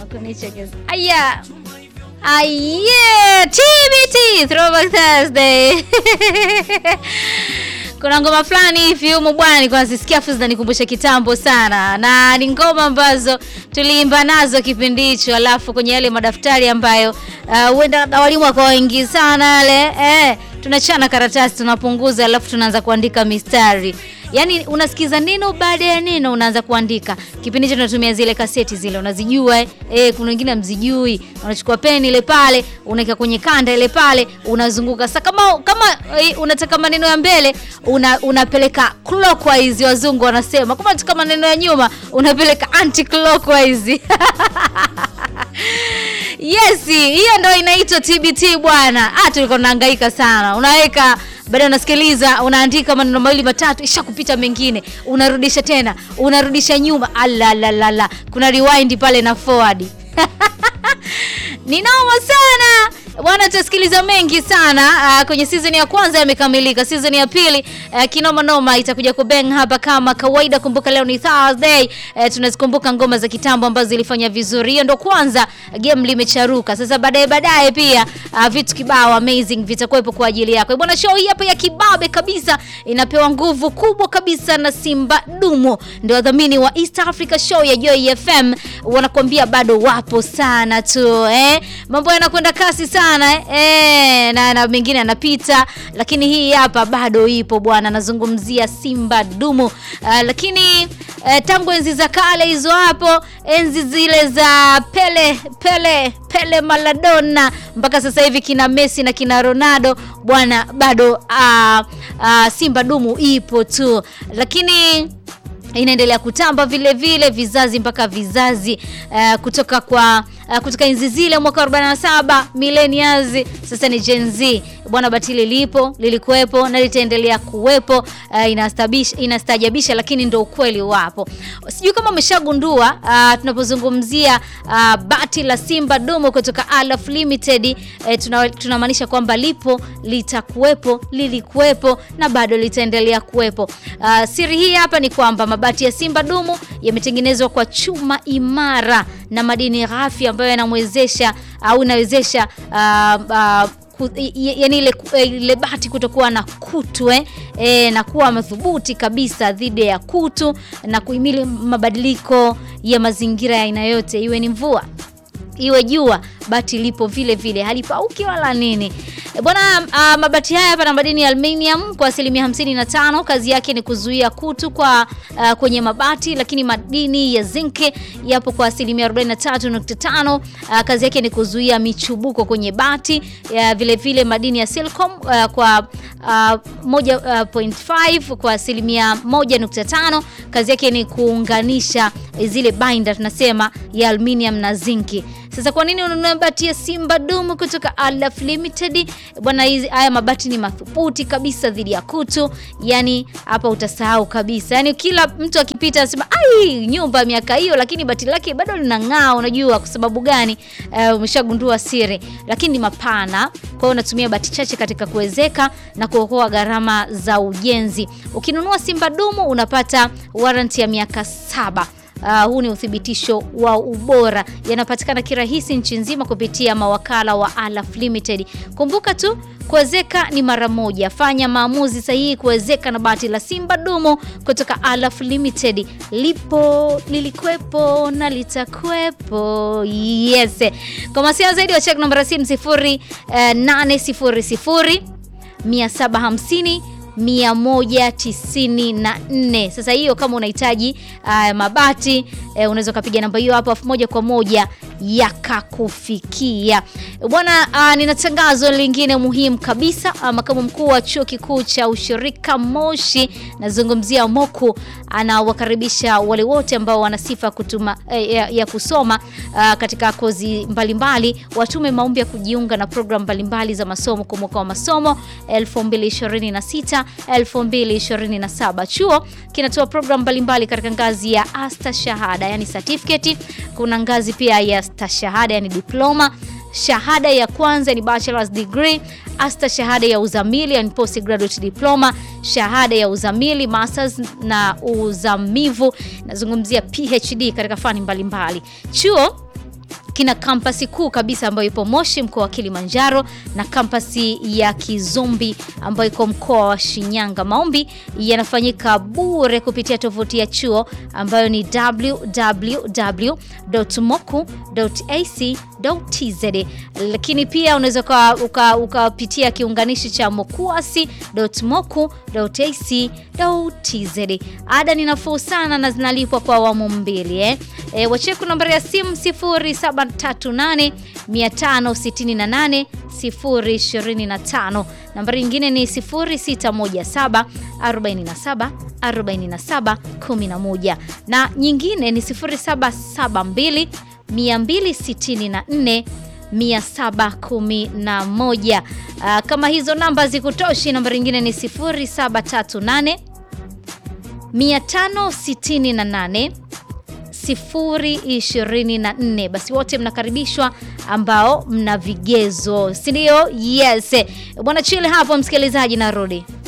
kunichekesha. Aya. Aye, TBT Throwback Thursday. Kuna ngoma fulani hivi humu bwana, nilikuwa nazisikia afu zinanikumbusha kitambo sana, na ni ngoma ambazo tuliimba nazo kipindi hicho, alafu kwenye yale madaftari ambayo huenda uh, walimu wakawa wengi sana yale eh, tunachana karatasi tunapunguza, alafu tunaanza kuandika mistari Yaani unasikiza neno baada ya neno unaanza kuandika. Kipindi hicho tunatumia zile kaseti zile unazijua eh, eh kuna wengine mzijui. Unachukua peni ile pale, unaweka kwenye kanda ile pale, unazunguka. Sasa kama kama eh, unataka maneno ya mbele una, unapeleka clockwise wazungu wanasema. Kama unataka maneno ya nyuma unapeleka anti clockwise. Yes, hiyo ndio inaitwa TBT bwana. Ah, tulikuwa tunahangaika sana. Unaweka baada unasikiliza, unaandika maneno mawili matatu, isha kupita mengine, unarudisha tena, unarudisha nyuma. Alalalala, kuna rewind pale na forward ni noma sana bwana, tutasikiliza mengi sana uh, kwenye season ya kwanza yamekamilika. Season ya pili uh, kinoma noma itakuja kubeng hapa kama kawaida. Kumbuka leo ni Thursday uh, tunazikumbuka ngoma za kitambo ambazo zilifanya vizuri. Hiyo ndo kwanza game limecharuka. Sasa baadaye baadaye pia uh, vitu kibao amazing vitakuwepo kwa ajili yako bwana. Show hii hapa ya kibabe kabisa inapewa nguvu kubwa kabisa na Simba Dumo, ndio wadhamini wa East Africa Show ya Joy FM, wanakuambia bado wapo sana tu eh, mambo yanakwenda kasi sana eh, eh na, na mengine yanapita, lakini hii hapa bado ipo bwana. Nazungumzia Simba Dumo uh, lakini uh, tangu enzi za kale hizo hapo, enzi zile za Pele Pele Pele Maradona mpaka sasa hivi kina Messi na kina Ronaldo bwana, bado uh, uh, Simba Dumu ipo tu, lakini inaendelea kutamba vile vile vizazi mpaka vizazi uh, kutoka kwa uh, kutoka enzi zile mwaka 47 millennials, sasa ni Gen Z bwana. Batili lipo lilikuwepo na litaendelea kuwepo. Uh, inastabisha inastajabisha, lakini ndo ukweli wapo. Sijui kama umeshagundua uh, tunapozungumzia uh, bati la Simba Dumu kutoka Alaf Limited uh, tunamaanisha kwamba lipo litakuwepo, lilikuwepo na bado litaendelea kuwepo. Uh, siri hii hapa ni kwamba mabati ya Simba Dumu yametengenezwa kwa chuma imara na madini ghafi ambayo yanamwezesha au inawezesha uh, uh, yaani ile, ile bati kutokuwa na kutu eh, e, na kuwa madhubuti kabisa dhidi ya kutu na kuhimili mabadiliko ya mazingira ya aina yote, iwe ni mvua iwe jua, bati lipo vile vile, halipauki wala nini bwana. Uh, mabati haya hapa na madini ya aluminium kwa asilimia 55. Kazi yake ni kuzuia kutu kwa uh, kwenye mabati, lakini madini ya zinki yapo kwa asilimia 43.5. Uh, kazi yake ni kuzuia michubuko kwenye bati. Uh, vile vile madini ya silicon uh, kwa uh, 1.5 uh, kwa asilimia 1.5. Kazi yake ni kuunganisha zile binder tunasema ya aluminium na zinki. Sasa kwa nini ununue mabati ya Simba Dumu kutoka Alaf Limited? Bwana, hizi haya mabati ni madhubuti kabisa dhidi ya kutu. Yani hapa utasahau kabisa. Yani kila mtu akipita anasema ai, nyumba miaka hiyo, lakini bati lake bado linang'aa. Unajua kwa sababu gani? Uh, umeshagundua siri, lakini ni mapana. Kwa hiyo unatumia bati chache katika kuwezeka na kuokoa gharama za ujenzi. Ukinunua Simba Dumu unapata warranty ya miaka saba. Uh, huu ni uthibitisho wa ubora, yanapatikana kirahisi nchi nzima kupitia mawakala wa Alaf Limited. Kumbuka tu kuwezeka ni mara moja. Fanya maamuzi sahihi kuwezeka na bati la Simba Dumu kutoka Alaf Limited. Lipo, lilikuwepo na litakuwepo. Yes, kwa mawasiliano zaidi wa check namba ya simu 0800 750 194. Sasa hiyo kama unahitaji uh, mabati uh, unaweza ukapiga namba hiyo hapo moja kwa moja yakakufikia bwana. Uh, nina tangazo lingine muhimu kabisa. Uh, makamu mkuu wa chuo kikuu cha ushirika Moshi, nazungumzia Moku, anawakaribisha wale wote ambao wana sifa kutuma eh, ya, ya kusoma uh, katika kozi mbalimbali, watume maombi ya kujiunga na programu mbalimbali za masomo kwa mwaka wa masomo 2026 2027. Chuo kinatoa programu mbalimbali katika ngazi ya asta shahada, yani certificate. Kuna ngazi pia ya stashahada, yani diploma. Shahada ya kwanza ni bachelor's degree, asta shahada ya uzamili, yani postgraduate diploma, shahada ya uzamili, masters na uzamivu, nazungumzia PhD katika fani mbalimbali. Chuo kina kampasi kuu kabisa ambayo ipo Moshi mkoa wa Kilimanjaro na kampasi ya Kizumbi ambayo iko mkoa wa Shinyanga. Maombi yanafanyika bure kupitia tovuti ya chuo ambayo ni www.moku.ac.tz, lakini pia unaweza ukapitia kiunganishi cha mokuasi.moku.ac.tz. Ada ni nafuu sana na zinalipwa kwa awamu mbili eh. E, wacheku nambari ya simu 0738 568 025. Nambari nyingine ni 0617 47 47 11 na nyingine ni 0772 264 711. Uh, kama hizo namba zikutoshi, nambari nyingine ni 0738 568 024. Basi wote mnakaribishwa ambao mna vigezo, si ndio? Yes bwana, chile hapo msikilizaji, narudi.